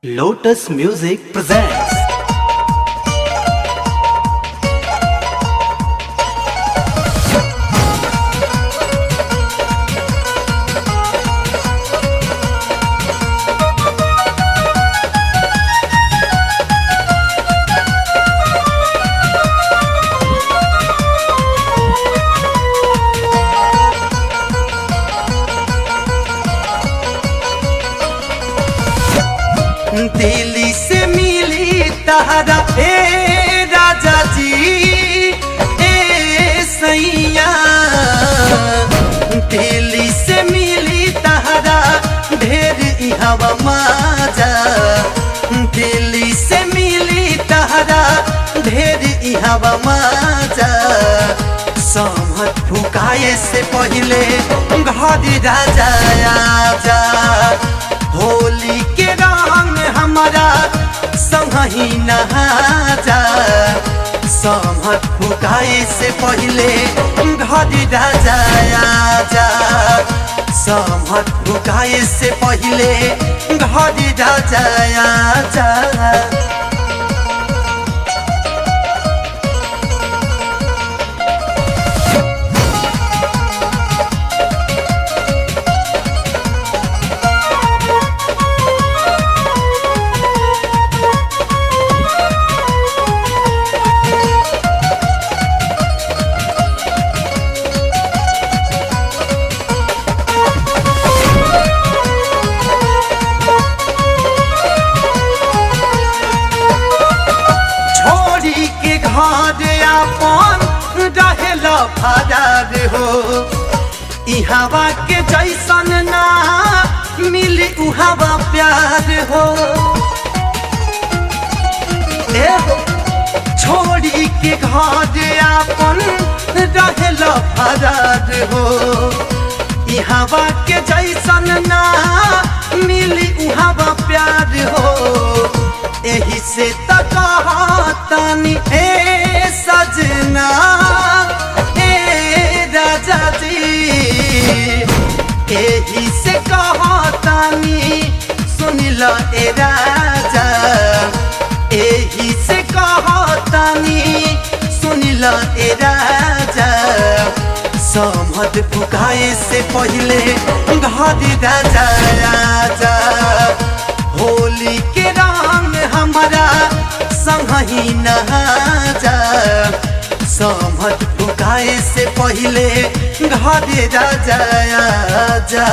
Lotus Music presents Delhi से मिली तहरा ए राजा जी ए सैया दिल्ली से मिली तहरा ढेर इहवा माजा दिल्ली से मिली तहरा ढेर इहवा माजा समत फुकाए से पहले घर राजा आजा होली के रंग हमारा संगही नहा जा समत फुकाए से पहले घर राजा आजा समत फुकाए से पहले घर राजा आजा छोड़ी के घर अपन रहेल फरार हो इहवा के जैसन ना मिली उहवा प्यार हो ए हो, छोड़ी के घर अपन रहेल फरार हो इहवा के जैसन ना मिली उहवा प्यार हो एही से तनी ए सजना ए राजा जी एही से कहतानी सुनिल ए राजा एही से कहतानी सुनिल ए राजा समध फुकाए से पहले घर राजा राजा होली के रंग हमारा संगही नहा जा समध फुकाए से पहले घर राजा आजा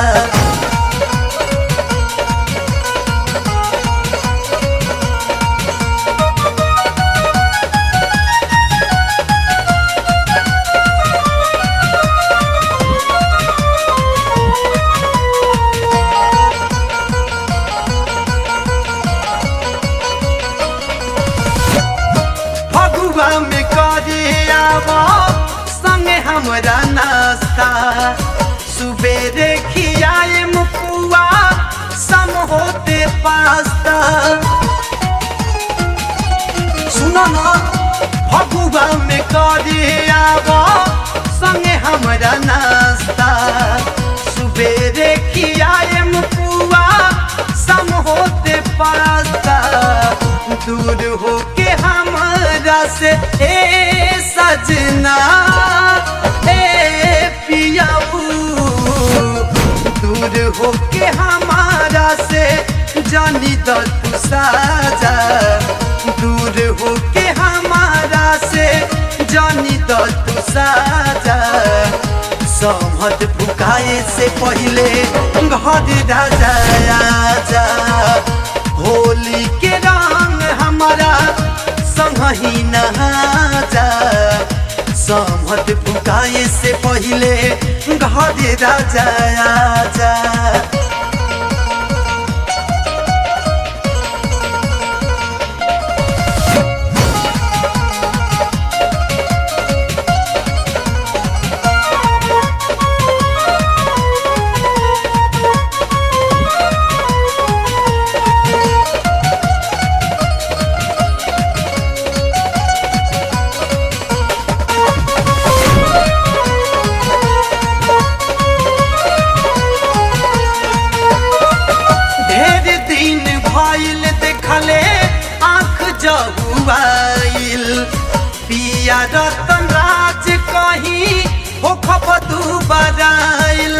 फगुआ में करे आवा संगे हमरा नाश्ता सुबेरे खियाए मुकुआ सम होते पास्ता सुनो ना फगुआ में करे आवा संगे हमरा नाश्ता सुबेरे खियाए मुकुआ सम होते पास्ता दूर होके हमरा से ए सजना ए पियाबू दूर होके हमारा से जानी द तू साजा दूर होके हमारा से जानी द तू साजा समत फुकाए से पहले घर राजा आजा होली के रंग हमारा संगही नहा जा समत फुकाए से पहले घर राजा आजा रतन राज कहीं हो खपतू बराइल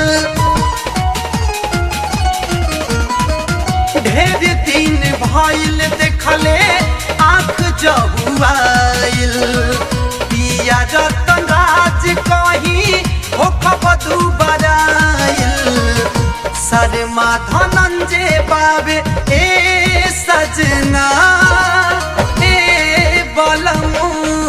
ढेर दिन भइल देखले आँख जहुआइल पिया रतन राज कहीं हो खपतू बराइल शर्मा धनंजय बाबे ए सजना ए बलमू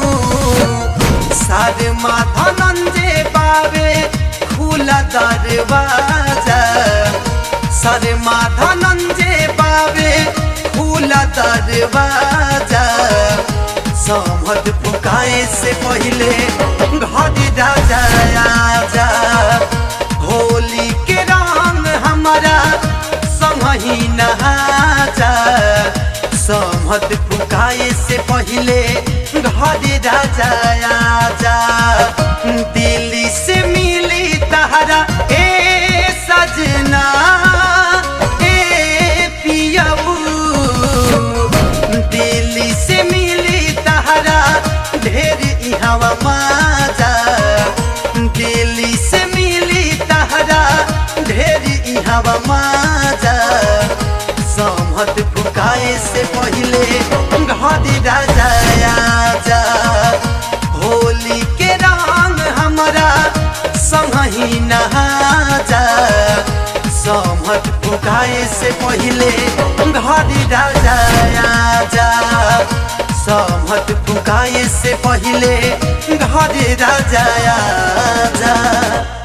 शर्मा धनंजय बाबे खुला दरवाजा शर्मा धनंजय बाबे खुला दरवाजा समध पुकाए से पहले घर राजा आजा होली के रंग हमारा संगही नहाजा समध पुकाए से पहले घर राजा आजा दिल्ली से मिली तहरा ए सजना ए पियऊ दिल्ली से मिली तहरा ढेर इहवा माजा दिल्ली से मिली तहरा ढेर इहवा माजा समहत फुकाए से पहले घर राजा आजा होली के रंग हमारा संगही नहाजा समहत फुकाए से पहले घर राजा आजा समहत फुकाए से पहले घर राजा आजा